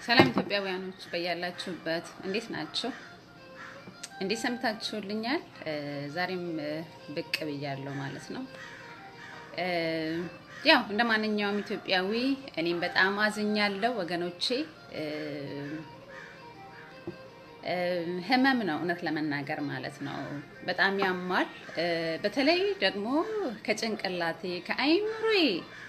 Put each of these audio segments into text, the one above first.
ሰላም ኢትዮጵያውያኖች በያላችሁበት እንዴት ናችሁ? እንዴት ሰምታችሁልኛል? ዛሬም ብቅ ብያለሁ ማለት ነው። ያው እንደ ማንኛውም ኢትዮጵያዊ እኔም በጣም አዝኛለሁ ወገኖቼ። ህመም ነው እውነት ለመናገር ማለት ነው። በጣም ያማል። በተለይ ደግሞ ከጭንቅላቴ ከአይምሮዬ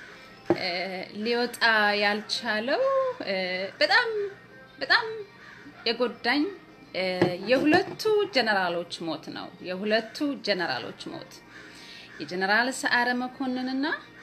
ሊወጣ ያልቻለው በጣም በጣም የጎዳኝ የሁለቱ ጀነራሎች ሞት ነው። የሁለቱ ጀነራሎች ሞት የጀነራል ሰዓረ መኮንንና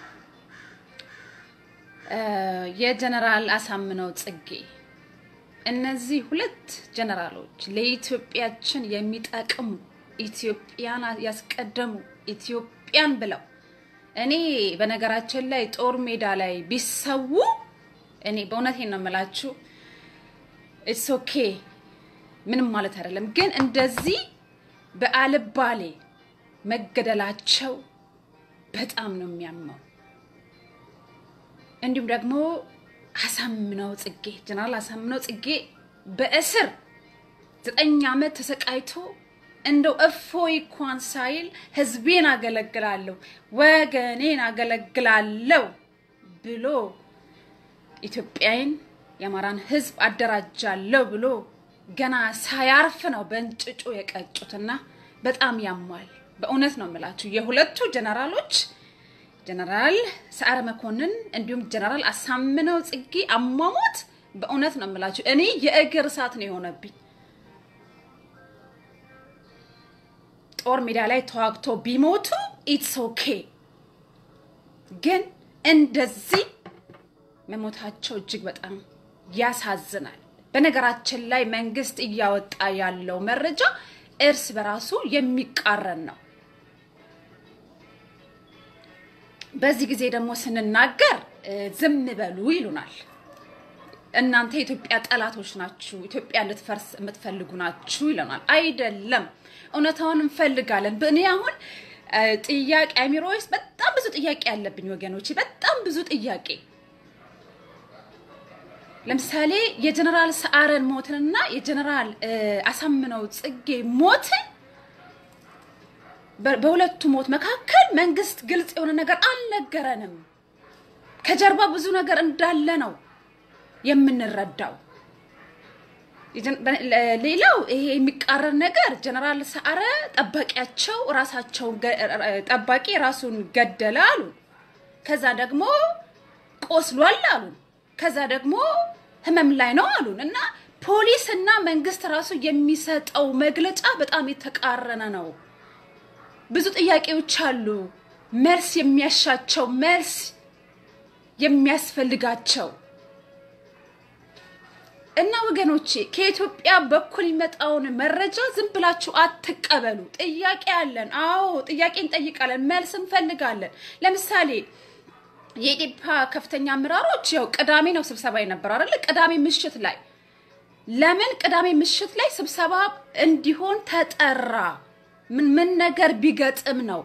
የጀነራል አሳምነው ጽጌ እነዚህ ሁለት ጀነራሎች ለኢትዮጵያችን የሚጠቅሙ ኢትዮጵያን ያስቀደሙ ኢትዮጵያን ብለው እኔ በነገራችን ላይ ጦር ሜዳ ላይ ቢሰዉ እኔ በእውነቴን ነው የምላችሁ፣ ኢትስ ኦኬ ምንም ማለት አይደለም። ግን እንደዚህ በአልባሌ መገደላቸው በጣም ነው የሚያመው። እንዲሁም ደግሞ አሳምነው ጽጌ ጀነራል አሳምነው ጽጌ በእስር ዘጠኝ ዓመት ተሰቃይቶ እንደው እፎይ እንኳን ሳይል ህዝቤን አገለግላለሁ ወገኔን አገለግላለሁ ብሎ ኢትዮጵያን የአማራን ህዝብ አደራጃለሁ ብሎ ገና ሳያርፍ ነው በእንጭጩ የቀጩትና በጣም ያሟል። በእውነት ነው የምላችሁ የሁለቱ ጀነራሎች ጀነራል ሰዓረ መኮንን እንዲሁም ጀነራል አሳምነው ጽጌ አሟሟት በእውነት ነው የምላችሁ እኔ የእግር እሳት ነው የሆነብኝ። ጦር ሜዳ ላይ ተዋግቶ ቢሞቱ ኢትስ ኦኬ፣ ግን እንደዚህ መሞታቸው እጅግ በጣም ያሳዝናል። በነገራችን ላይ መንግስት እያወጣ ያለው መረጃ እርስ በራሱ የሚቃረን ነው። በዚህ ጊዜ ደግሞ ስንናገር ዝም በሉ ይሉናል። እናንተ የኢትዮጵያ ጠላቶች ናችሁ፣ ኢትዮጵያ እንድትፈርስ የምትፈልጉ ናችሁ ይለናል። አይደለም፣ እውነታውን እንፈልጋለን። እኔ አሁን ጥያቄ አሚሮ ውስጥ በጣም ብዙ ጥያቄ ያለብኝ ወገኖች፣ በጣም ብዙ ጥያቄ ለምሳሌ የጀነራል ሰዓረን ሞትንና የጀነራል አሳምነው ጽጌ ሞትን በሁለቱ ሞት መካከል መንግስት ግልጽ የሆነ ነገር አልነገረንም። ከጀርባ ብዙ ነገር እንዳለ ነው የምንረዳው። ሌላው ይሄ የሚቃረን ነገር ጀነራል ሰዓረ ጠባቂያቸው ራሳቸው ጠባቂ ራሱን ገደለ አሉ። ከዛ ደግሞ ቆስሏል አሉ። ከዛ ደግሞ ህመም ላይ ነው አሉን እና ፖሊስ እና መንግስት ራሱ የሚሰጠው መግለጫ በጣም የተቃረነ ነው። ብዙ ጥያቄዎች አሉ፣ መልስ የሚያሻቸው መልስ የሚያስፈልጋቸው እና ወገኖቼ ከኢትዮጵያ በኩል የሚመጣውን መረጃ ዝም ብላችሁ አትቀበሉ። ጥያቄ አለን። አዎ ጥያቄ እንጠይቃለን፣ መልስ እንፈልጋለን። ለምሳሌ የኢዴፓ ከፍተኛ አመራሮች ያው ቅዳሜ ነው ስብሰባ የነበረ አይደለ? ቅዳሜ ምሽት ላይ ለምን ቅዳሜ ምሽት ላይ ስብሰባ እንዲሆን ተጠራ? ምን ምን ነገር ቢገጥም ነው?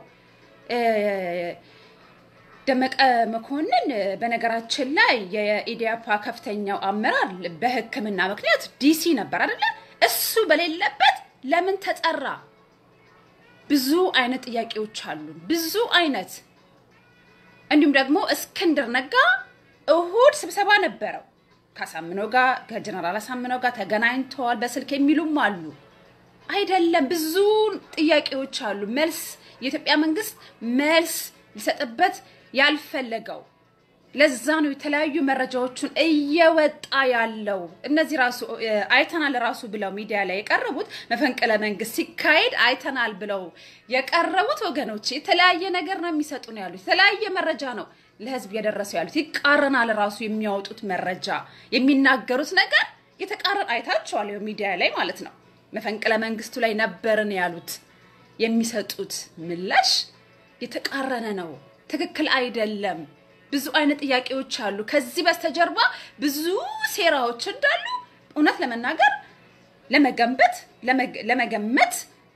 ደመቀ መኮንን በነገራችን ላይ የኢዴፓ ከፍተኛው አመራር በሕክምና ምክንያት ዲሲ ነበር አይደለ? እሱ በሌለበት ለምን ተጠራ? ብዙ አይነት ጥያቄዎች አሉ። ብዙ አይነት እንዲሁም ደግሞ እስክንድር ነጋ እሁድ ስብሰባ ነበረው ከአሳምነው ጋር ከጀነራል አሳምነው ጋር ተገናኝተዋል በስልክ የሚሉም አሉ። አይደለም ብዙ ጥያቄዎች አሉ። መልስ የኢትዮጵያ መንግስት መልስ ሊሰጥበት ያልፈለገው ለዛ ነው የተለያዩ መረጃዎቹን እየወጣ ያለው። እነዚህ ራሱ አይተናል ራሱ ብለው ሚዲያ ላይ የቀረቡት መፈንቅለ መንግስት ሲካሄድ አይተናል ብለው የቀረቡት ወገኖች የተለያየ ነገር ነው የሚሰጡ ነው ያሉት። የተለያየ መረጃ ነው ለህዝብ እየደረሰው ያሉት። ይቃረናል ራሱ የሚያወጡት መረጃ የሚናገሩት ነገር የተቃረን አይታችኋል፣ ሚዲያ ላይ ማለት ነው። መፈንቅለ መንግስቱ ላይ ነበርን ያሉት የሚሰጡት ምላሽ የተቃረነ ነው። ትክክል አይደለም። ብዙ አይነት ጥያቄዎች አሉ። ከዚህ በስተጀርባ ብዙ ሴራዎች እንዳሉ እውነት ለመናገር ለመገንበት ለመገመት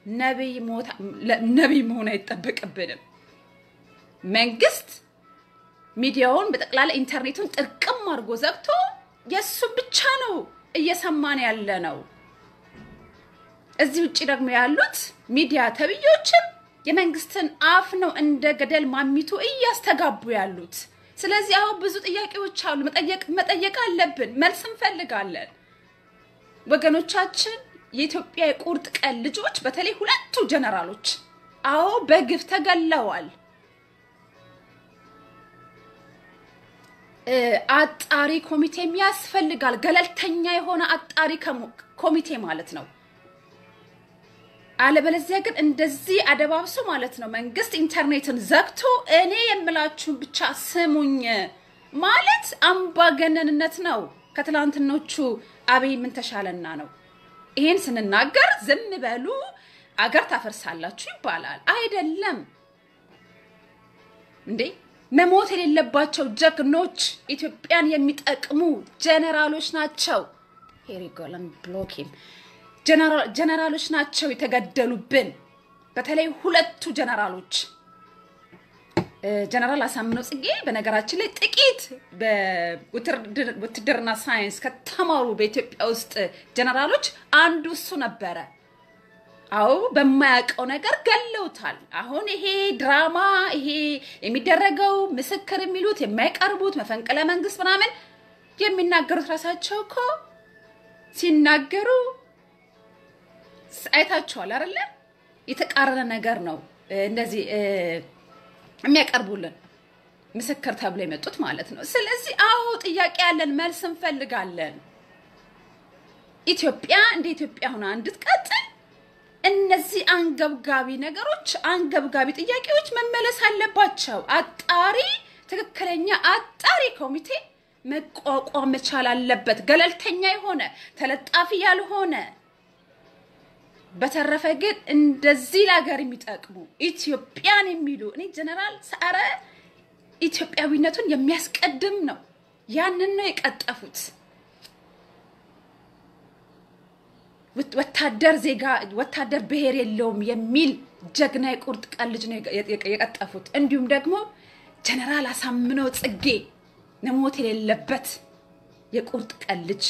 ነቢይ መሆን አይጠበቅብንም። መንግስት ሚዲያውን በጠቅላላ ኢንተርኔቱን ጥርቅም አድርጎ ዘግቶ የእሱን ብቻ ነው እየሰማን ያለ ነው። እዚህ ውጭ ደግሞ ያሉት ሚዲያ ተብዮችም የመንግስትን አፍ ነው እንደ ገደል ማሚቱ እያስተጋቡ ያሉት። ስለዚህ አሁን ብዙ ጥያቄዎች አሉ፣ መጠየቅ መጠየቅ አለብን፣ መልስ እንፈልጋለን። ወገኖቻችን የኢትዮጵያ የቁርጥ ቀን ልጆች በተለይ ሁለቱ ጀነራሎች አዎ በግፍ ተገለዋል። አጣሪ ኮሚቴም ያስፈልጋል። ገለልተኛ የሆነ አጣሪ ኮሚቴ ማለት ነው። አለበለዚያ ግን እንደዚህ አደባብሶ ማለት ነው መንግስት ኢንተርኔትን ዘግቶ እኔ የምላችሁን ብቻ ስሙኝ ማለት አምባገነንነት ነው። ከትላንትኖቹ አብይ ምን ተሻለና ነው? ይሄን ስንናገር ዝም በሉ አገር ታፈርሳላችሁ ይባላል። አይደለም እንዴ! መሞት የሌለባቸው ጀግኖች ኢትዮጵያን የሚጠቅሙ ጀነራሎች ናቸው። ሄሪጎለን ብሎኪም ጀነራሎች ናቸው የተገደሉብን። በተለይ ሁለቱ ጀነራሎች ጀነራል አሳምነው ጽጌ በነገራችን ላይ ጥቂት በውትድርና ሳይንስ ከተማሩ በኢትዮጵያ ውስጥ ጀነራሎች አንዱ እሱ ነበረ። አዎ በማያውቀው ነገር ገለውታል። አሁን ይሄ ድራማ ይሄ የሚደረገው ምስክር የሚሉት የማይቀርቡት መፈንቅለ መንግስት ምናምን የሚናገሩት ራሳቸው እኮ ሲናገሩ አይታችኋል አይደለ? የተቃረነ ነገር ነው እንደዚህ የሚያቀርቡልን ምስክር ተብሎ የመጡት ማለት ነው። ስለዚህ አዎ ጥያቄ ያለን መልስ እንፈልጋለን። ኢትዮጵያ እንደ ኢትዮጵያ ሆና እንድትቀጥል እነዚህ አንገብጋቢ ነገሮች፣ አንገብጋቢ ጥያቄዎች መመለስ አለባቸው። አጣሪ ትክክለኛ አጣሪ ኮሚቴ መቋቋም መቻል አለበት። ገለልተኛ የሆነ ተለጣፊ ያልሆነ በተረፈ ግን እንደዚህ ለሀገር የሚጠቅሙ ኢትዮጵያን የሚሉ እኔ ጀነራል ሰዓረ ኢትዮጵያዊነቱን የሚያስቀድም ነው። ያንን ነው የቀጠፉት። ወታደር ዜጋ ወታደር ብሔር የለውም የሚል ጀግና የቁርጥ ቀን ልጅ ነው የቀጠፉት። እንዲሁም ደግሞ ጀነራል አሳምነው ጽጌ መሞት የሌለበት የቁርጥ ቀን ልጅ።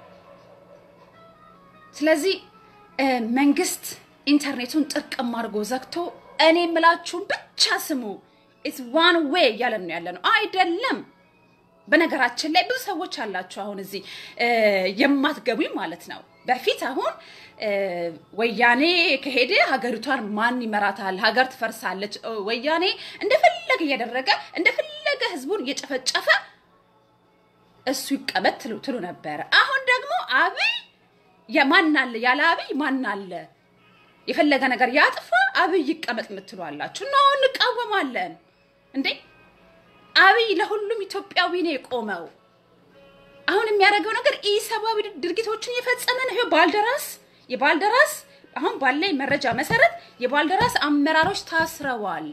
ስለዚህ መንግስት ኢንተርኔቱን ጥርቅም አድርጎ ዘግቶ እኔ የምላችሁን ብቻ ስሙ ኢትስ ዋን ዌይ እያለን ነው ያለ ነው አይደለም። በነገራችን ላይ ብዙ ሰዎች አላችሁ አሁን እዚህ የማትገቡኝ ማለት ነው። በፊት አሁን ወያኔ ከሄደ ሀገሪቷን ማን ይመራታል? ሀገር ትፈርሳለች። ወያኔ እንደፈለገ እያደረገ እንደፈለገ ህዝቡን እየጨፈጨፈ እሱ ይቀመጥ ትሉ ነበረ። አሁን ደግሞ አብይ ማን አለ? ያለ አብይ ማን አለ? የፈለገ ነገር ያጥፋ አብይ ይቀመጥ የምትሉ አላችሁ። ነው እንቃወማለን እንዴ! አብይ ለሁሉም ኢትዮጵያዊ ነው የቆመው። አሁን የሚያደርገው ነገር ኢሰብአዊ ድርጊቶችን የፈጸመ ነው። ይሄው ባልደራስ የባልደራስ አሁን ባለኝ መረጃ መሰረት የባልደራስ አመራሮች ታስረዋል።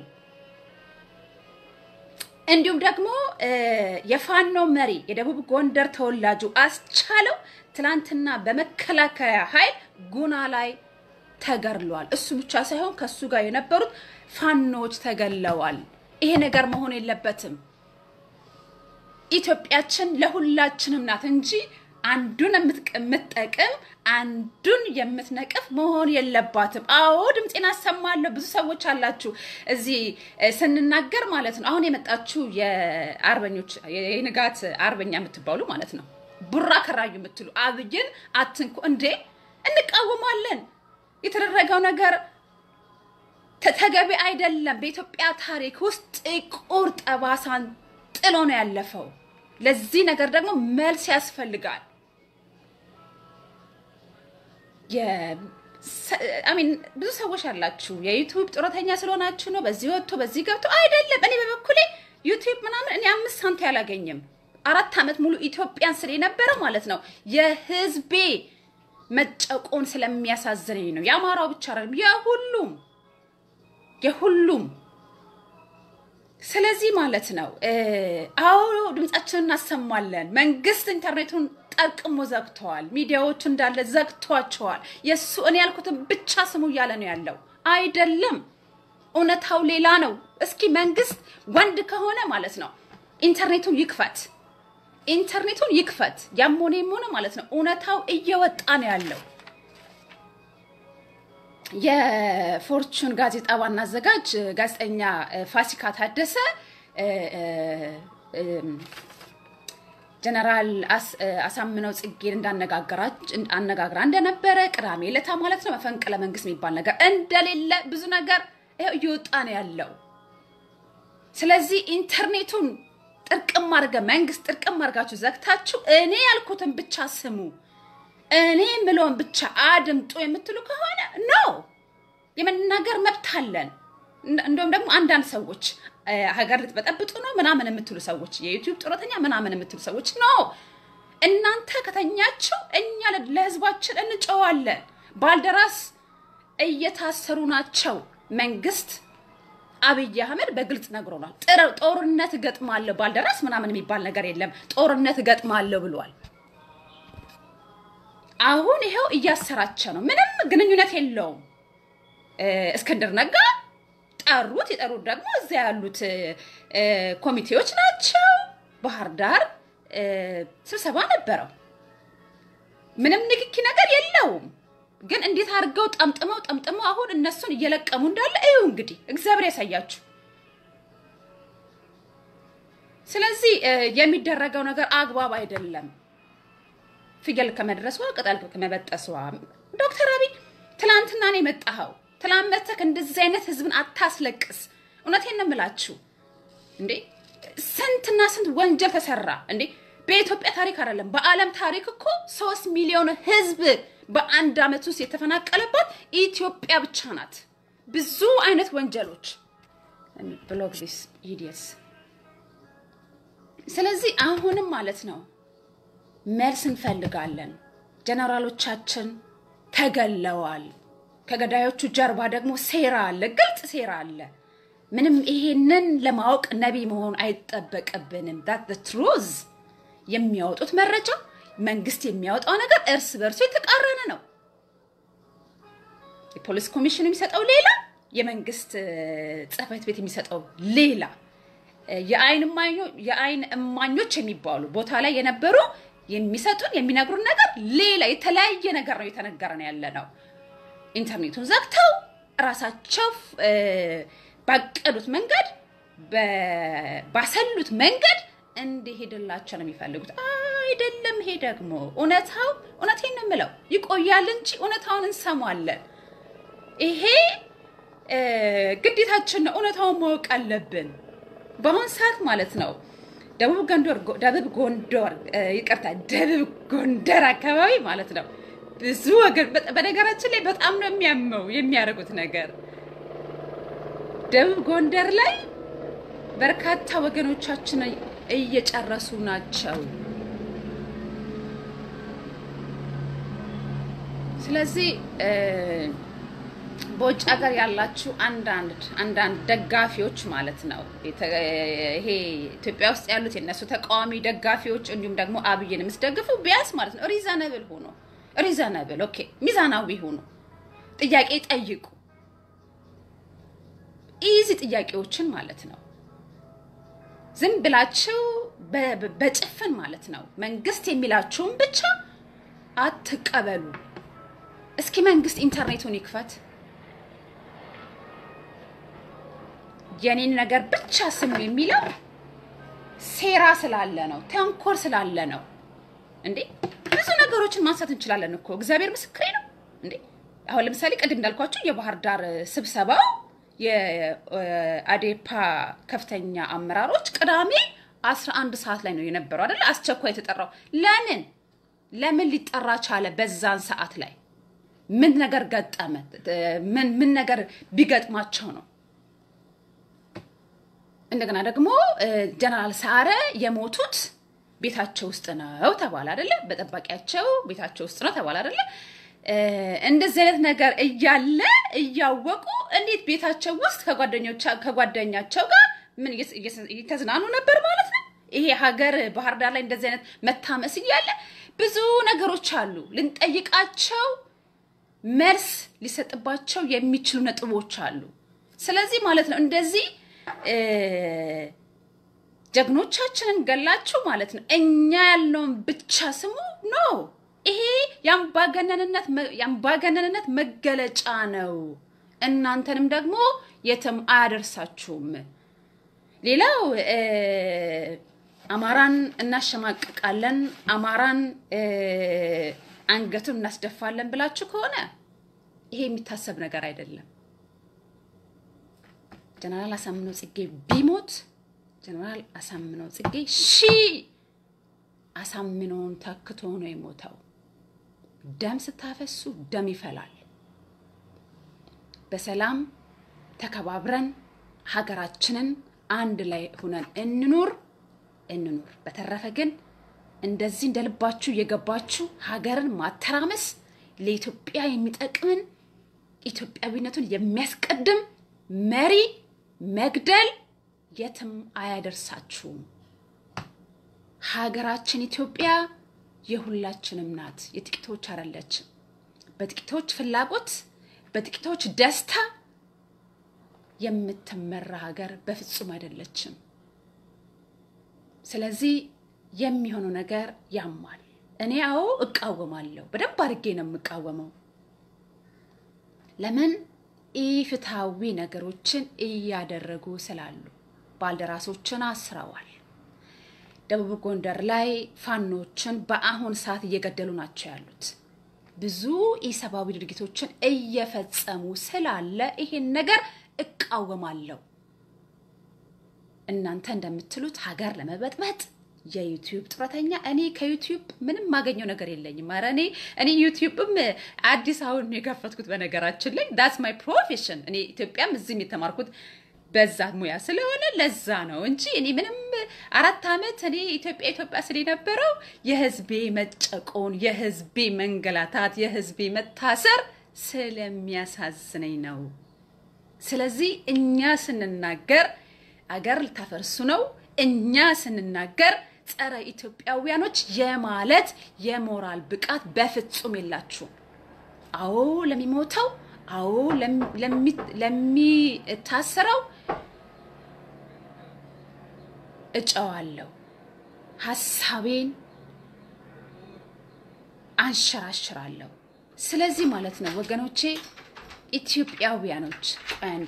እንዲሁም ደግሞ የፋኖ መሪ የደቡብ ጎንደር ተወላጁ አስቻለው ትናንትና በመከላከያ ኃይል ጉና ላይ ተገድሏል። እሱ ብቻ ሳይሆን ከሱ ጋር የነበሩት ፋኖዎች ተገለዋል። ይሄ ነገር መሆን የለበትም። ኢትዮጵያችን ለሁላችንም ናት እንጂ አንዱን የምትጠቅም አንዱን የምትነቅፍ መሆን የለባትም። አዎ ድምፄን አሰማለሁ። ብዙ ሰዎች አላችሁ እዚህ ስንናገር ማለት ነው። አሁን የመጣችሁ የአርበኞች የንጋት አርበኛ የምትባሉ ማለት ነው ቡራ ከራዩ የምትሉ አብይን አትንኩ እንዴ! እንቃወማለን። የተደረገው ነገር ተገቢ አይደለም። በኢትዮጵያ ታሪክ ውስጥ ጥቁር ጠባሳን ጥሎ ነው ያለፈው። ለዚህ ነገር ደግሞ መልስ ያስፈልጋል። አሚን ብዙ ሰዎች አላችሁ የዩቱብ ጡረተኛ ስለሆናችሁ ነው በዚህ ወጥቶ በዚህ ገብቶ አይደለም። እኔ በበኩሌ ዩቱብ ምናምን እኔ አምስት ሳንቲ አላገኝም። አራት ዓመት ሙሉ ኢትዮጵያን ስለ የነበረ ማለት ነው የህዝቤ መጨቆን ስለሚያሳዝነኝ ነው። የአማራው ብቻ አይደለም የሁሉም የሁሉም ስለዚህ ማለት ነው አዎ ድምጻችንን እናሰማለን። መንግስት ኢንተርኔቱን ጠርቅሞ ዘግተዋል። ሚዲያዎቹ እንዳለ ዘግቷቸዋል። የእሱ እኔ ያልኩትን ብቻ ስሙ እያለ ነው ያለው። አይደለም፣ እውነታው ሌላ ነው። እስኪ መንግስት ወንድ ከሆነ ማለት ነው ኢንተርኔቱን ይክፈት። ኢንተርኔቱን ይክፈት። ያም ሆነ የም ሆነ ማለት ነው እውነታው እየወጣ ነው ያለው። የፎርቹን ጋዜጣ ዋና አዘጋጅ ጋዜጠኛ ፋሲካ ታደሰ ጀነራል አሳምነው ጽጌን እንዳነጋግራ እንደነበረ ቅዳሜ ዕለታ ማለት ነው መፈንቅለ መንግስት የሚባል ነገር እንደሌለ ብዙ ነገር ይኸው እየወጣ ነው ያለው። ስለዚህ ኢንተርኔቱን ጥርቅም አድርገ መንግስት ጥርቅም አድርጋችሁ ዘግታችሁ እኔ ያልኩትን ብቻ ስሙ፣ እኔ ምለውን ብቻ አድምጡ የምትሉ ከሆነ ኖ የመናገር መብት አለን። እንደውም ደግሞ አንዳንድ ሰዎች ሀገር ልትበጠብጡ ነው ምናምን የምትሉ ሰዎች የዩቲዩብ ጡረተኛ ምናምን የምትሉ ሰዎች ኖ እናንተ ከተኛችሁ እኛ ለህዝባችን እንጨዋለን። ባልደራስ እየታሰሩ ናቸው። መንግስት አብይ አህመድ በግልጽ ነግሮናል። ጦርነት እገጥማለሁ ባልደራስ ምናምን የሚባል ነገር የለም። ጦርነት እገጥማለሁ ብሏል። አሁን ይኸው እያሰራቸው ነው። ምንም ግንኙነት የለውም። እስክንድር ነጋ ጠሩት። የጠሩት ደግሞ እዚያ ያሉት ኮሚቴዎች ናቸው። ባህር ዳር ስብሰባ ነበረው። ምንም ንክኪ ነገር የለውም። ግን እንዴት አድርገው ጠምጥመው ጠምጥመው አሁን እነሱን እየለቀሙ እንዳለ እዩ። እንግዲህ እግዚአብሔር ያሳያችሁ። ስለዚህ የሚደረገው ነገር አግባብ አይደለም። ፍየል ከመድረሷ ቅጠል ከመበጠሷ። ዶክተር አብይ ትላንትና ነው የመጣኸው። ትላንት መተክ እንደዚህ አይነት ህዝብን አታስለቅስ። እውነቴን ነው የምላችሁ። እንዴ ስንትና ስንት ወንጀል ተሰራ እንዴ! በኢትዮጵያ ታሪክ አይደለም በዓለም ታሪክ እኮ ሶስት ሚሊዮን ህዝብ በአንድ አመት ውስጥ የተፈናቀለባት ኢትዮጵያ ብቻ ናት። ብዙ አይነት ወንጀሎች ብሎግ ዚስ ኢዲየትስ። ስለዚህ አሁንም ማለት ነው መልስ እንፈልጋለን። ጀነራሎቻችን ተገለዋል። ከገዳዮቹ ጀርባ ደግሞ ሴራ አለ፣ ግልጽ ሴራ አለ። ምንም ይሄንን ለማወቅ ነቢይ መሆን አይጠበቅብንም። ዳት ትሩዝ የሚያወጡት መረጃ መንግስት የሚያወጣው ነገር እርስ በርሱ የተቃረነ ነው። የፖሊስ ኮሚሽን የሚሰጠው ሌላ፣ የመንግስት ጽህፈት ቤት የሚሰጠው ሌላ። የአይን እማኞች የሚባሉ ቦታ ላይ የነበሩ የሚሰጡን የሚነግሩን ነገር ሌላ፣ የተለያየ ነገር ነው እየተነገረ ነው ያለ ነው። ኢንተርኔቱን ዘግተው ራሳቸው ባቀዱት መንገድ ባሰሉት መንገድ እንዲሄድላቸው ነው የሚፈልጉት። አይደለም። ይሄ ደግሞ እውነታው እውነቴን ነው የምለው ይቆያል እንጂ እውነታውን እንሰማለን። ይሄ ግዴታችን ነው። እውነታውን ማወቅ አለብን። በአሁን ሰዓት ማለት ነው ደቡብ ጎንደር ደቡብ ጎንደር ይቅርታ፣ ደቡብ ጎንደር አካባቢ ማለት ነው ብዙ ወገን በነገራችን ላይ በጣም ነው የሚያመው የሚያደርጉት ነገር ደቡብ ጎንደር ላይ በርካታ ወገኖቻችን እየጨረሱ ናቸው። ስለዚህ በውጭ ሀገር ያላችሁ አንዳንድ አንዳንድ ደጋፊዎች ማለት ነው ይሄ ኢትዮጵያ ውስጥ ያሉት የነሱ ተቃዋሚ ደጋፊዎች እንዲሁም ደግሞ አብይን የምትደግፉ ቢያንስ ማለት ነው ሪዘነብል ሆኖ ሪዘነብል ኦኬ፣ ሚዛናዊ ሆኖ ጥያቄ ጠይቁ። ኢዚ ጥያቄዎችን ማለት ነው። ዝም ብላችሁ በጭፍን ማለት ነው መንግስት የሚላችሁን ብቻ አትቀበሉ። እስኪ መንግስት ኢንተርኔቱን ይክፈት። የኔን ነገር ብቻ ስሙ የሚለው ሴራ ስላለ ነው፣ ተንኮል ስላለ ነው። እንዴ ብዙ ነገሮችን ማንሳት እንችላለን እኮ እግዚአብሔር ምስክሬ ነው። እንዴ አሁን ለምሳሌ ቅድም እንዳልኳቸው የባህር ዳር ስብሰባው የአዴፓ ከፍተኛ አመራሮች ቅዳሜ 11 ሰዓት ላይ ነው የነበረው አይደለ? አስቸኳይ የተጠራው ለምን ለምን ሊጠራ ቻለ? በዛን ሰዓት ላይ ምን ነገር ገጠመ? ምን ምን ነገር ቢገጥማቸው ነው? እንደገና ደግሞ ጀነራል ሰዓረ የሞቱት ቤታቸው ውስጥ ነው ተባለ አይደለ? በጠባቂያቸው ቤታቸው ውስጥ ነው ተባለ አይደለ? እንደዚህ አይነት ነገር እያለ እያወቁ እንዴት ቤታቸው ውስጥ ከጓደኛቸው ጋር ምን እየተዝናኑ ነበር ማለት ነው? ይሄ ሀገር ባህር ዳር ላይ እንደዚህ አይነት መታመስ እያለ ብዙ ነገሮች አሉ ልንጠይቃቸው መልስ ሊሰጥባቸው የሚችሉ ነጥቦች አሉ። ስለዚህ ማለት ነው እንደዚህ ጀግኖቻችንን ገላችሁ ማለት ነው። እኛ ያልነውን ብቻ ስሙ ኖ ይሄ የአምባገነንነት መገለጫ ነው። እናንተንም ደግሞ የትም አያደርሳችሁም። ሌላው አማራን እናሸማቅቃለን፣ አማራን አንገቱን እናስደፋለን ብላችሁ ከሆነ ይሄ የሚታሰብ ነገር አይደለም። ጀነራል አሳምነው ጽጌ ቢሞት ጀነራል አሳምነው ጽጌ ሺህ አሳምነውን ተክቶ ነው የሞተው። ደም ስታፈሱ ደም ይፈላል። በሰላም ተከባብረን ሀገራችንን አንድ ላይ ሁነን እንኑር እንኑር። በተረፈ ግን እንደዚህ እንደ ልባችሁ እየገባችሁ ሀገርን ማተራመስ ለኢትዮጵያ የሚጠቅምን ኢትዮጵያዊነቱን የሚያስቀድም መሪ መግደል የትም አያደርሳችሁም። ሀገራችን ኢትዮጵያ የሁላችንም ናት፣ የጥቂቶች አይደለችም። በጥቂቶች ፍላጎት፣ በጥቂቶች ደስታ የምትመራ ሀገር በፍጹም አይደለችም። ስለዚህ የሚሆነው ነገር ያማል። እኔ አዎ እቃወማለሁ፣ በደንብ አድርጌ ነው የምቃወመው። ለምን ኢፍትሐዊ ነገሮችን እያደረጉ ስላሉ ባልደራሶችን አስረዋል። ደቡብ ጎንደር ላይ ፋኖችን በአሁን ሰዓት እየገደሉ ናቸው ያሉት። ብዙ ኢሰብአዊ ድርጊቶችን እየፈጸሙ ስላለ ይሄን ነገር እቃወማለሁ። እናንተ እንደምትሉት ሀገር ለመበጥበጥ የዩቲዩብ ጡረተኛ እኔ ከዩቲዩብ ምንም ማገኘው ነገር የለኝም። ኧረ እኔ እኔ ዩቲዩብም አዲስ አሁን ነው የከፈትኩት። በነገራችን ላይ ዳስ ማይ ፕሮፌሽን። እኔ ኢትዮጵያም እዚህም የተማርኩት በዛ ሙያ ስለሆነ ለዛ ነው እንጂ እኔ ምንም አራት ዓመት እኔ ኢትዮጵያ ኢትዮጵያ ስል የነበረው የህዝቤ መጨቆን፣ የህዝቤ መንገላታት፣ የህዝቤ መታሰር ስለሚያሳዝነኝ ነው። ስለዚህ እኛ ስንናገር አገር ልታፈርሱ ነው፣ እኛ ስንናገር ጸረ ኢትዮጵያውያኖች የማለት የሞራል ብቃት በፍጹም የላችሁም። አዎ ለሚሞተው፣ አዎ ለሚታሰረው እጨዋለሁ። ሀሳቤን አንሸራሽራለሁ። ስለዚህ ማለት ነው ወገኖቼ ኢትዮጵያውያኖች አንዴ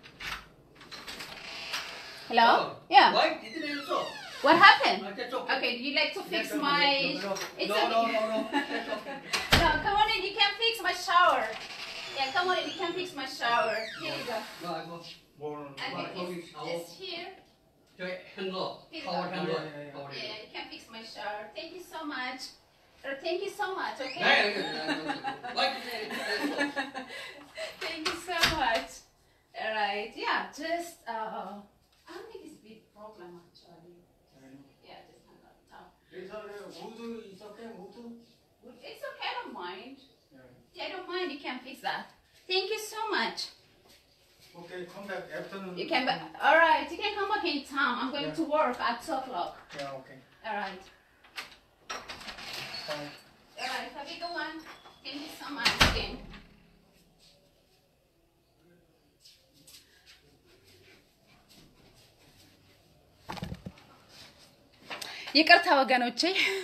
ሄሎ ያ Why didn't you answer? what happened Uh, that's okay. okay do you like to fix That's okay. my No, it's no, no, okay no, no. That's okay. no come on in you can fix my shower yeah come on in you can fix my shower here you go No, I go. 뭘 okay Right, it's, okay, I'll- it's here 저희 핸들, Here you 파워 go. 핸들, Yeah, yeah, yeah. 파워 핸들. yeah you can fix my shower thank you so much or thank you so much okay 네, 이렇게, 네, 이렇게. Why didn't you answer? Thank you so much. All right, yeah, just uh, I don't think it's a big problem actually. Yeah, just hang up top. 예전에 우드 있었대 우드 It's okay, I don't mind. Yeah, I don't mind. You can fix that. Thank you so much. 오케이 컴백 애프터는 You can. Ba- all right, you can come back anytime. I'm going Yeah. to work at two o'clock. 야 오케이 All right. 어, All right. Have a good one. Thank you so much again. ይቅርታ ወገኖቼ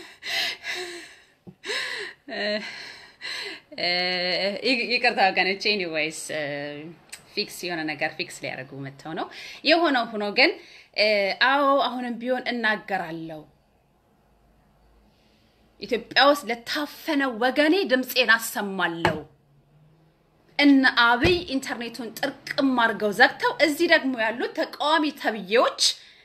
ይቅርታ ወገኖቼ። ኤኒዌይስ ፊክስ የሆነ ነገር ፊክስ ሊያደርጉ መጥተው ነው የሆነው። ሆኖ ግን አዎ አሁንም ቢሆን እናገራለሁ። ኢትዮጵያ ውስጥ ለታፈነ ወገኔ ድምፄን አሰማለሁ። እነ አብይ ኢንተርኔቱን ጥርቅም አድርገው ዘግተው እዚህ ደግሞ ያሉት ተቃዋሚ ተብዬዎች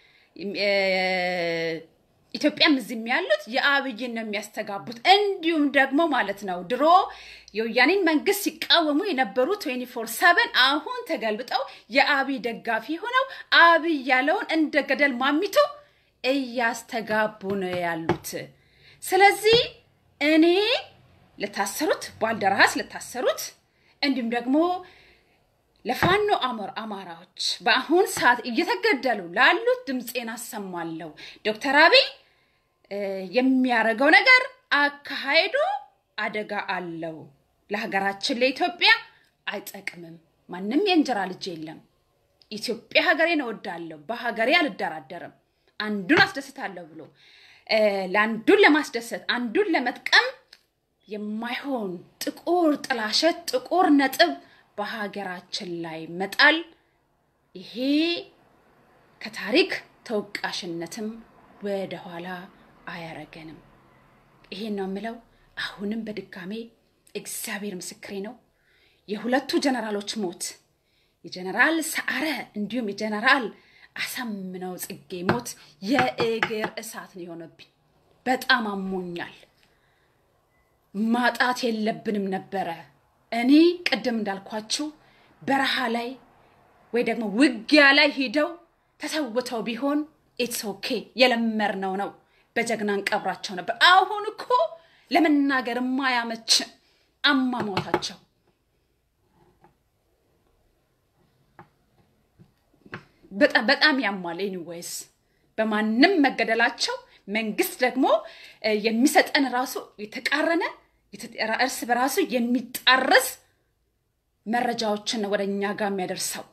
ኢትዮጵያም እዚህም ያሉት የአብይን ነው የሚያስተጋቡት። እንዲሁም ደግሞ ማለት ነው ድሮ የወያኔን መንግስት ሲቃወሙ የነበሩ 24 ሰቨን አሁን ተገልብጠው የአብይ ደጋፊ ሆነው አብይ ያለውን እንደ ገደል ማሚቶ እያስተጋቡ ነው ያሉት። ስለዚህ እኔ ለታሰሩት ባልደራስ ለታሰሩት እንዲሁም ደግሞ ለፋኖ አሞር አማራዎች በአሁን ሰዓት እየተገደሉ ላሉት ድምፄን አሰማለሁ። ዶክተር አብይ የሚያደርገው ነገር አካሄዱ አደጋ አለው። ለሀገራችን ለኢትዮጵያ አይጠቅምም። ማንም የእንጀራ ልጅ የለም። ኢትዮጵያ ሀገሬን እወዳለሁ። በሀገሬ አልደራደርም። አንዱን አስደስታለሁ ብሎ እ፣ ለአንዱን ለማስደሰት አንዱን ለመጥቀም የማይሆን ጥቁር ጥላሸት ጥቁር ነጥብ በሀገራችን ላይ መጣል ይሄ ከታሪክ ተወቃሽነትም ወደኋላ አያረገንም። ይሄን ነው የምለው። አሁንም በድጋሜ እግዚአብሔር ምስክሬ ነው። የሁለቱ ጀነራሎች ሞት የጀነራል ሰዓረ እንዲሁም የጀነራል አሳምነው ጽጌ ሞት የእግር እሳት ነው የሆነብኝ። በጣም አሞኛል። ማጣት የለብንም ነበረ። እኔ ቅድም እንዳልኳችሁ በረሃ ላይ ወይ ደግሞ ውጊያ ላይ ሂደው ተሰውተው ቢሆን ኢትስ ኦኬ የለመድነው ነው። በጀግና እንቀብራቸው ነበር። አሁን እኮ ለመናገር የማያመች አሟሟታቸው በጣም በጣም ያሟል። ኤኒዌይስ በማንም መገደላቸው መንግስት ደግሞ እ፣ የሚሰጠን ራሱ የተቃረነ የተ- እርስ በራሱ የሚጣረስ መረጃዎችን ነው ወደ እኛ ጋር የሚያደርሰው።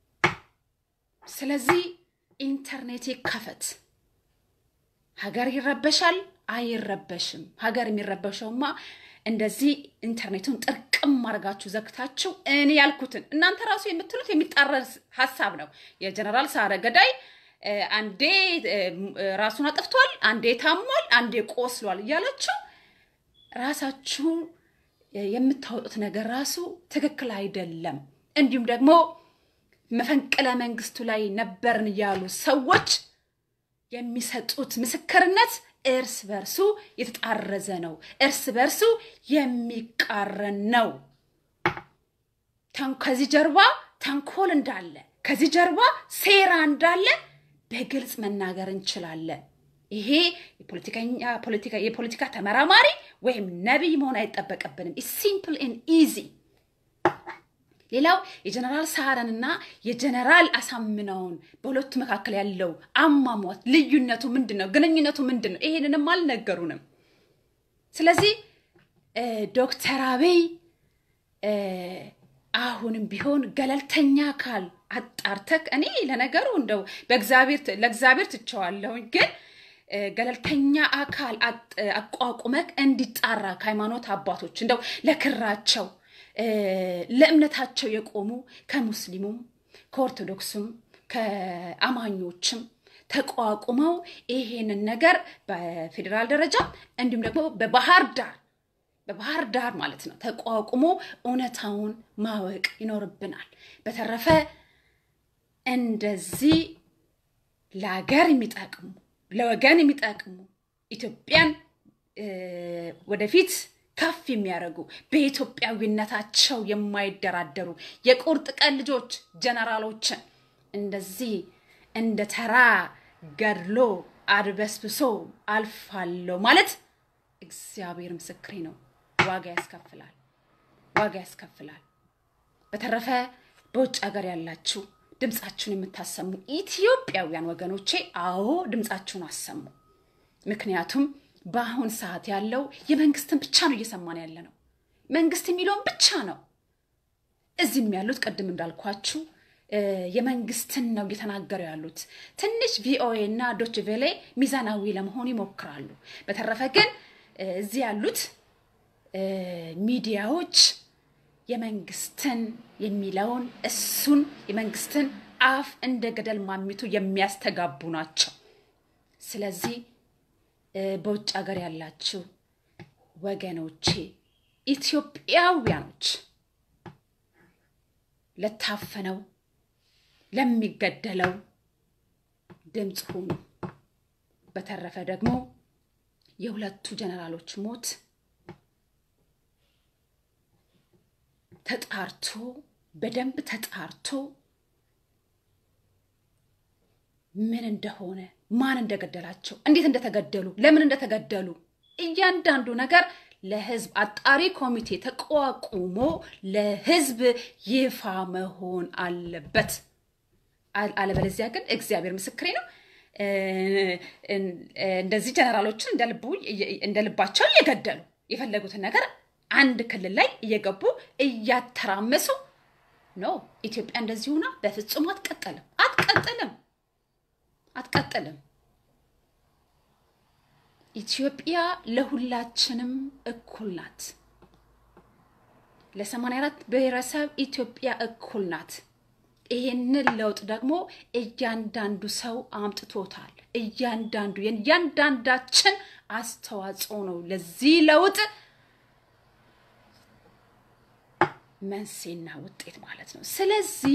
ስለዚህ ኢንተርኔት ይከፈት። ሀገር ይረበሻል አይረበሽም። ሀገር የሚረበሸውማ እንደዚህ ኢንተርኔቱን ጥርቅም አድርጋችሁ ዘግታችሁ እኔ ያልኩትን እናንተ ራሱ የምትሉት የሚጣረስ ሀሳብ ነው። የጀነራል ሳረ ገዳይ እ፣ አንዴ እ፣ ራሱን አጥፍቷል፣ አንዴ ታሟል፣ አንዴ ቆስሏል እያላችሁ ራሳችሁ የምታወጡት ነገር ራሱ ትክክል አይደለም። እንዲሁም ደግሞ መፈንቅለ መንግስቱ ላይ ነበርን ያሉ ሰዎች የሚሰጡት ምስክርነት እርስ በርሱ የተጣረዘ ነው። እርስ በርሱ የሚቃረን ነው። ተን- ከዚህ ጀርባ ተንኮል እንዳለ፣ ከዚህ ጀርባ ሴራ እንዳለ በግልጽ መናገር እንችላለን። ይሄ የፖለቲከኛ ፖለቲካ የፖለቲካ ተመራማሪ ወይም ነቢይ መሆን አይጠበቅብንም። ሲምፕል ኤን ኢዚ ሌላው የጀነራል ሰዓረንና የጀነራል አሳምነውን በሁለቱ መካከል ያለው አሟሟት ልዩነቱ ምንድን ነው? ግንኙነቱ ምንድን ነው? ይሄንንም አልነገሩንም። ስለዚህ እ፣ ዶክተር አብይ እ፣ አሁንም ቢሆን ገለልተኛ አካል አጣርተክ እኔ ለነገሩ እንደው በእግዚአብሔር ለእግዚአብሔር ትቸዋለሁኝ ግን እ፣ ገለልተኛ አካል አጥ- አቋቁመክ እንዲጣራ ከሃይማኖት አባቶች እንደው ለክራቸው እ፣ ለእምነታቸው የቆሙ ከሙስሊሙም ከኦርቶዶክሱም ከአማኞችም ተቋቁመው ይሄንን ነገር በፌዴራል ደረጃ እንዲሁም ደግሞ በባህር ዳር በባህር ዳር ማለት ነው ተቋቁሞ እውነታውን ማወቅ ይኖርብናል። በተረፈ እንደዚህ ለሀገር የሚጠቅሙ ለወገን የሚጠቅሙ ኢትዮጵያን እ፣ ወደፊት ከፍ የሚያደርጉ በኢትዮጵያዊነታቸው የማይደራደሩ የቁርጥ ቀን ልጆች ጀነራሎችን እንደዚህ እንደ ተራ ገድሎ አድበስብሶ አልፋለሁ ማለት እግዚአብሔር ምስክሬ ነው፣ ዋጋ ያስከፍላል፣ ዋጋ ያስከፍላል። በተረፈ በውጭ ሀገር ያላችሁ ድምፃችሁን የምታሰሙ ኢትዮጵያውያን ወገኖቼ፣ አዎ ድምፃችሁን አሰሙ። ምክንያቱም በአሁን ሰዓት ያለው የመንግስትን ብቻ ነው እየሰማን ያለ ነው። መንግስት የሚለውን ብቻ ነው። እዚህም ያሉት ቅድም እንዳልኳችሁ እ፣ የመንግስትን ነው እየተናገሩ ያሉት። ትንሽ ቪኦኤ እና ዶች ቬሌ ሚዛናዊ ለመሆን ይሞክራሉ። በተረፈ ግን እ፣ እዚህ ያሉት እ፣ ሚዲያዎች የመንግስትን የሚለውን እሱን የመንግስትን አፍ እንደ ገደል ማሚቱ የሚያስተጋቡ ናቸው። ስለዚህ እ፣ በውጭ ሀገር ያላችሁ ወገኖቼ ኢትዮጵያውያኖች ለታፈነው ለሚገደለው ድምፅ ሁኑ። በተረፈ ደግሞ የሁለቱ ጀነራሎች ሞት ተጣርቶ በደንብ ተጣርቶ ምን እንደሆነ ማን እንደገደላቸው እንዴት እንደተገደሉ ለምን እንደተገደሉ እያንዳንዱ ነገር ለህዝብ አጣሪ ኮሚቴ ተቋቁሞ ለህዝብ ይፋ መሆን አለበት። አል- አለበለዚያ ግን እግዚአብሔር ምስክሬ ነው እ፣ እ፣ እንደዚህ ጀነራሎችን እንደ ልቡ እንደ ልባቸው እየገደሉ የፈለጉትን ነገር አንድ ክልል ላይ እየገቡ እያተራመሱ ኖ ኢትዮጵያ እንደዚህ ሆና በፍጹም አትቀጥልም፣ አትቀጥልም፣ አትቀጥልም። ኢትዮጵያ ለሁላችንም እኩል ናት። ለ84 ብሔረሰብ ኢትዮጵያ እኩል ናት። ይሄንን ለውጥ ደግሞ እያንዳንዱ ሰው አምጥቶታል። እያንዳንዱ የእያንዳንዳችን አስተዋጽኦ ነው ለዚህ ለውጥ መንስኤና ውጤት ማለት ነው። ስለዚህ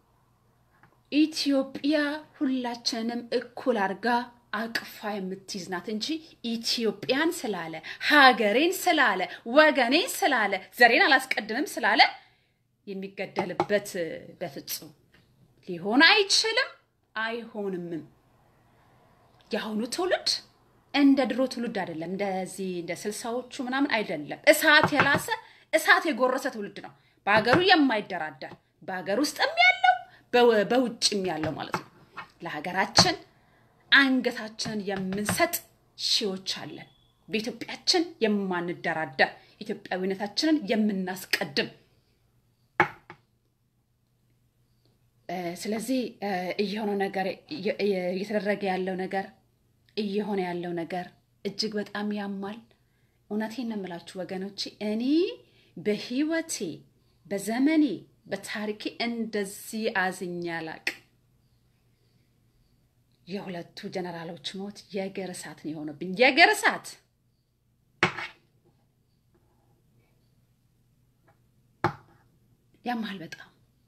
ኢትዮጵያ ሁላችንንም እኩል አድርጋ አቅፋ የምትይዝ ናት እንጂ ኢትዮጵያን ስላለ ሀገሬን ስላለ ወገኔን ስላለ ዘሬን አላስቀድምም ስላለ የሚገደልበት በፍጹም ሊሆን አይችልም፣ አይሆንምም። የአሁኑ ትውልድ እንደ ድሮ ትውልድ አይደለም። እንደዚህ እንደ ስልሳዎቹ ምናምን አይደለም። እሳት የላሰ እሳት የጎረሰ ትውልድ ነው። በሀገሩ የማይደራደር በሀገር ውስጥም ያለው በው- በውጭም ያለው ማለት ነው። ለሀገራችን አንገታችንን የምንሰጥ ሺዎች አለን። በኢትዮጵያችን የማንደራደር ኢትዮጵያዊነታችንን የምናስቀድም እ፣ ስለዚህ እ፣ እየሆነው ነገር እየ- እየ- እየተደረገ ያለው ነገር እየሆነ ያለው ነገር እጅግ በጣም ያማል። እውነቴን ነው የምላችሁ ወገኖቼ፣ እኔ በህይወቴ በዘመኔ በታሪኬ እንደዚህ አዝኜ አላቅም። የሁለቱ ጀነራሎች ሞት የእግር እሳት ነው የሆነብኝ። የእግር እሳት ያማል በጣም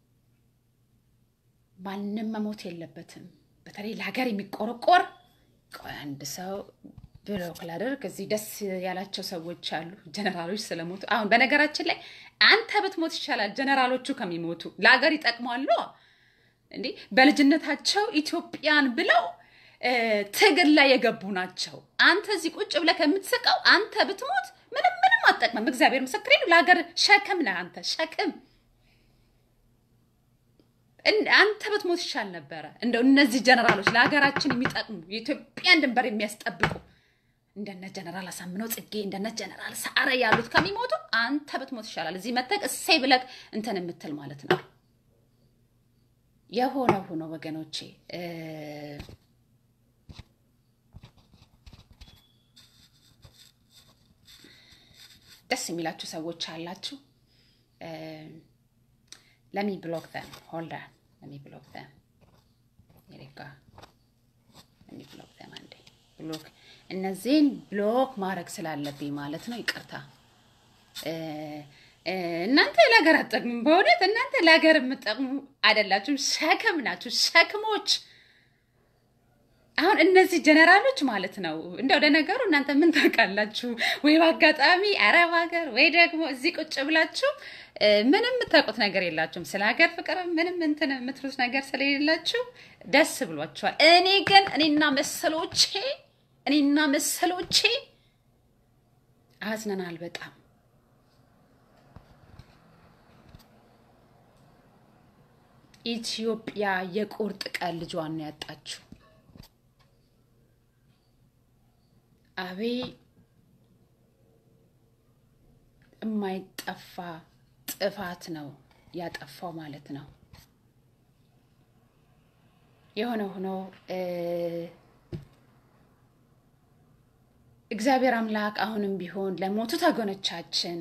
ማንም መሞት የለበትም። በተለይ ለሀገር የሚቆረቆር ቆይ አንድ ሰው ብሎክ ላደርግ እዚህ ደስ ያላቸው ሰዎች አሉ፣ ጀነራሎች ስለሞቱ። አሁን በነገራችን ላይ አንተ ብትሞት ይሻላል ጀነራሎቹ ከሚሞቱ ለሀገር ይጠቅማሉ። እንዴ በልጅነታቸው ኢትዮጵያን ብለው እ፣ ትግል ላይ የገቡ ናቸው። አንተ እዚህ ቁጭ ብለህ ከምትስቀው አንተ ብትሞት ምንም ምንም አትጠቅምም። እግዚአብሔር ምስክሬ ነው። ለሀገር ሸክም ነህ አንተ ሸክም እን- አንተ ብትሞት ይሻል ነበረ። እንደው እነዚህ ጀነራሎች ለሀገራችን የሚጠቅሙ የኢትዮጵያን ድንበር የሚያስጠብቁ እንደነ ጀነራል አሳምነው ጽጌ እንደነ ጀነራል ሰዓረ ያሉት ከሚሞቱ አንተ ብትሞት ይሻላል። እዚህ መተክ እሰይ ብለህ እንትን የምትል ማለት ነው። የሆነ ሆኖ ወገኖቼ እ፣ ደስ የሚላችሁ ሰዎች አላችሁ። ለሚ ብሎክ them hold on ለሚ ብሎክ them የሬጋ ለሚ ብሎክ them አንዴ ብሎክ እነዚህን ብሎክ ማድረግ ስላለብኝ ማለት ነው። ይቅርታ እ፣ እ፣ እናንተ ለሀገር አትጠቅሙም። በእውነት እናንተ ለሀገር የምትጠቅሙ አይደላችሁም። ሸክም ናችሁ፣ ሸክሞች አሁን እነዚህ ጀነራሎች ማለት ነው። እንደው ለነገሩ እናንተ ምን ታውቃላችሁ? ወይ በአጋጣሚ አረብ ሀገር ወይ ደግሞ እዚህ ቁጭ ብላችሁ እ፣ ምንም የምታውቁት ነገር የላችሁም። ስለ ሀገር ፍቅር ምንም እንትን የምትሉት ነገር ስለሌላችሁ ደስ ብሏችኋል። እኔ ግን እኔና መሰሎቼ እኔና መሰሎቼ አዝነናል በጣም ኢትዮጵያ የቁርጥ ቀን ልጇን ነው ያጣችው። አቤ የማይጠፋ ጥፋት ነው ያጠፋው ማለት ነው። የሆነ ሆኖ እ፣ እግዚአብሔር አምላክ አሁንም ቢሆን ለሞቱት ወገኖቻችን፣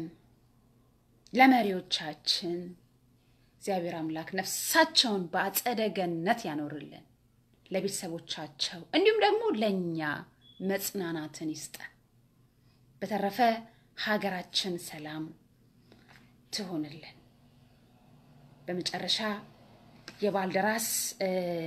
ለመሪዎቻችን እግዚአብሔር አምላክ ነፍሳቸውን በአጸደ ገነት ያኖርልን፣ ለቤተሰቦቻቸው እንዲሁም ደግሞ ለእኛ መጽናናትን ይስጠን። በተረፈ ሀገራችን ሰላም ትሆንልን። በመጨረሻ የባልደራስ እ፣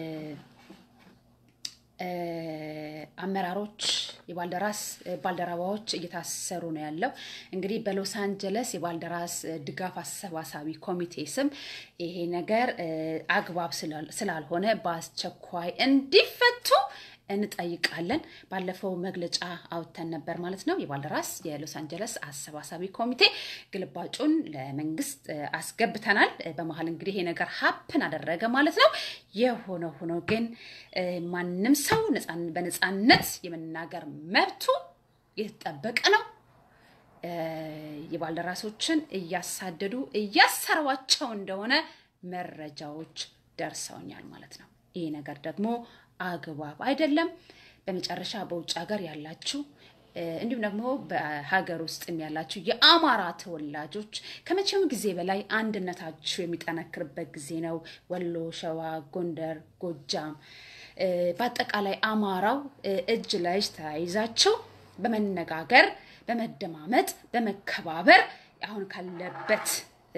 እ፣ አመራሮች የባልደራስ እ፣ ባልደረባዎች እየታሰሩ ነው ያለው። እንግዲህ በሎስ አንጀለስ የባልደራስ እ፣ ድጋፍ አሰባሳቢ ኮሚቴ ስም ይሄ ነገር እ፣ አግባብ ስላል- ስላልሆነ በአስቸኳይ እንዲፈቱ እንጠይቃለን። ባለፈው መግለጫ አውጥተን ነበር ማለት ነው። የባልደራስ የሎስ አንጀለስ አሰባሳቢ ኮሚቴ ግልባጩን ለመንግስት እ፣ አስገብተናል። እ፣ በመሀል እንግዲህ ይሄ ነገር ሀፕን አደረገ ማለት ነው። የሆነ ሆኖ ግን እ፣ ማንም ሰው ነፃን- በነፃነት የመናገር መብቱ የተጠበቀ ነው። እ፣ የባልደራሶችን እያሳደዱ እያሰሯቸው እንደሆነ መረጃዎች ደርሰውኛል ማለት ነው። ይህ ነገር ደግሞ አግባብ አይደለም። በመጨረሻ በውጭ ሀገር ያላችሁ እንዲሁም ደግሞ በሀገር ውስጥም ያላችሁ የአማራ ተወላጆች ከመቼውም ጊዜ በላይ አንድነታችሁ የሚጠነክርበት ጊዜ ነው። ወሎ፣ ሸዋ፣ ጎንደር፣ ጎጃም በአጠቃላይ አማራው እጅ ለእጅ ተያይዛችሁ በመነጋገር በመደማመጥ በመከባበር አሁን ካለበት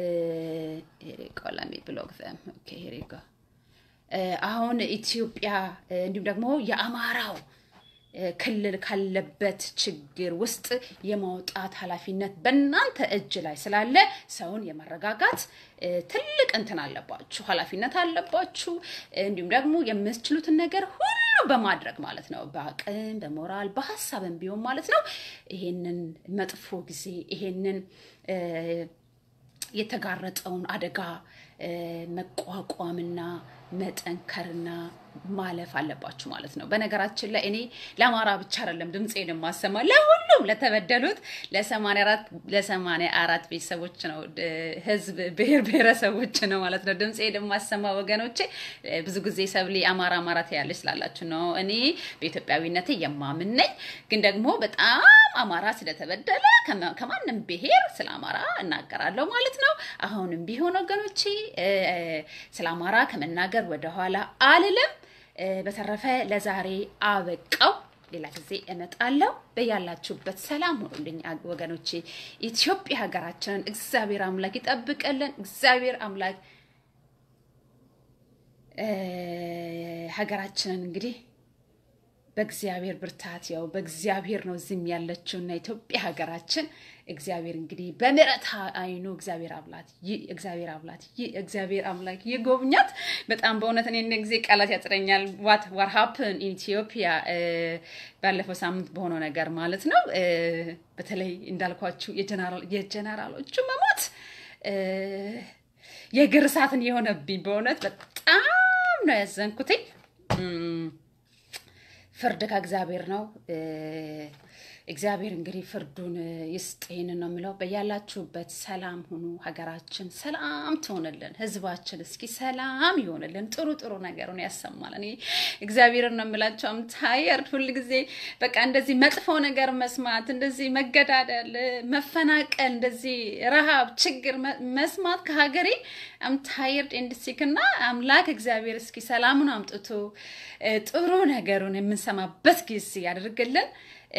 ቆላሚ ብሎግ አሁን ኢትዮጵያ እንዲሁም ደግሞ የአማራው ክልል ካለበት ችግር ውስጥ የማውጣት ኃላፊነት በእናንተ እጅ ላይ ስላለ ሰውን የማረጋጋት ትልቅ እንትን አለባችሁ፣ ኃላፊነት አለባችሁ። እንዲሁም ደግሞ የምትችሉትን ነገር ሁሉ በማድረግ ማለት ነው፣ በአቅም በሞራል በሀሳብም ቢሆን ማለት ነው ይሄንን መጥፎ ጊዜ ይሄንን የተጋረጠውን አደጋ መቋቋምና መጠንከርና ማለፍ አለባችሁ ማለት ነው። በነገራችን ላይ እኔ ለአማራ ብቻ አይደለም ድምፄን የማሰማ ለሁሉም ለተበደሉት ለሰማንያ አራት ቤተሰቦች ነው ህዝብ ብሔር ብሔረሰቦች ነው ማለት ነው ድምፄን የማሰማ ወገኖቼ። ብዙ ጊዜ ሰብሌ አማራ አማራ ትያለች ስላላችሁ ነው። እኔ በኢትዮጵያዊነቴ የማምን ነኝ፣ ግን ደግሞ በጣም አማራ ስለተበደለ ከማንም ብሔር ስለ አማራ እናገራለሁ ማለት ነው። አሁንም ቢሆን ወገኖቼ ስለ አማራ ከመናገር ወደኋላ አልልም። በተረፈ ለዛሬ አበቃው። ሌላ ጊዜ እመጣለሁ። በያላችሁበት ሰላም ሆኑልኝ ወገኖቼ። ኢትዮጵያ ሀገራችንን እግዚአብሔር አምላክ ይጠብቀልን። እግዚአብሔር አምላክ ሀገራችንን እንግዲህ በእግዚአብሔር ብርታት ያው በእግዚአብሔር ነው ዝም ያለችው እና ኢትዮጵያ ሀገራችን እግዚአብሔር እንግዲህ በምሕረት አይኑ እግዚአብሔር አብላት እግዚአብሔር አብላት እግዚአብሔር አምላክ ይጎብኛት። በጣም በእውነት እኔ ጊዜ ቃላት ያጥረኛል። ዋት ዋት ሀፕን ኢትዮጵያ ባለፈው ሳምንት በሆነው ነገር ማለት ነው። በተለይ እንዳልኳችሁ የጀነራሎቹ መሞት የእግር እሳትን የሆነብኝ በእውነት በጣም ነው ያዘንኩትኝ። ፍርድ ከእግዚአብሔር ነው። እግዚአብሔር እንግዲህ ፍርዱን ይስጥ። ይህንን ነው የምለው። በያላችሁበት ሰላም ሁኑ። ሀገራችን ሰላም ትሆንልን። ህዝባችን እስኪ ሰላም ይሆንልን። ጥሩ ጥሩ ነገሩን ያሰማል። እኔ እግዚአብሔርን ነው የምላቸው። አም ታየርድ ሁል ጊዜ በቃ እንደዚህ መጥፎ ነገር መስማት፣ እንደዚህ መገዳደል፣ መፈናቀል፣ እንደዚህ ረሃብ፣ ችግር መስማት ከሀገሬ አም ታየርድ ኤንድሲክ እና አምላክ እግዚአብሔር እስኪ ሰላሙን አምጥቶ ጥሩ ነገሩን የምንሰማበት ጊዜ ያደርግልን።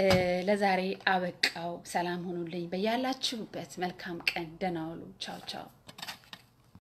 ለዛሬ አበቃው። ሰላም ሁኑልኝ። በያላችሁበት መልካም ቀን። ደህና ዋሉ። ቻው ቻው።